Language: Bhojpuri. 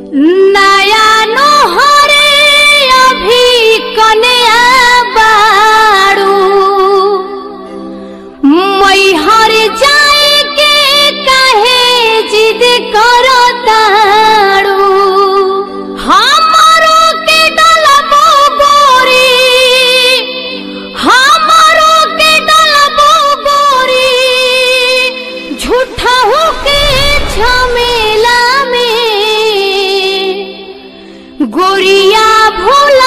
नया नोहरे अभी कन्या बाड़ू मैहर जाए के काहे जिद करताड़ू हमारो के डलबो गोरी हमारो के डलबो गोरी झूठा हो के झमेला में गोरिया भोला